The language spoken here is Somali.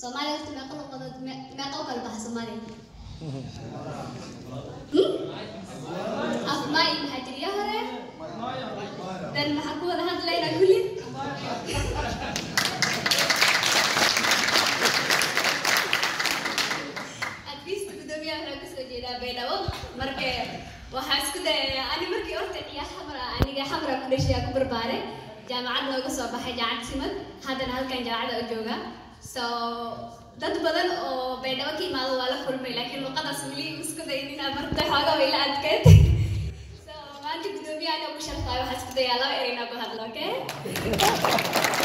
soomaaliya horta meeqa luqadood me- meeqa u kala baxa soomaaliya af maayi maxaa tiriya hore dan maxaa ku wada hadlaynaa kulli at least gudoomiyaha waxaa kasoo jeedaa baydhabo marka waxaa isku dayayaa ani markii horta ciyaa xamra aniga xamra ku dhashay ku barbaare jaamacad nooga soo baxay jaamacad simad haddana halkan jaamacada u jooga so dad badan oo baydhabo ka imaado waa la kulmay laakiin luqadaas weli isku dayin inaa marta xooga way la adkeed so maanta gudoomiyaha anoo ku sharfaayo waxaa isku dayaa laba erey inaa ku hadlo okay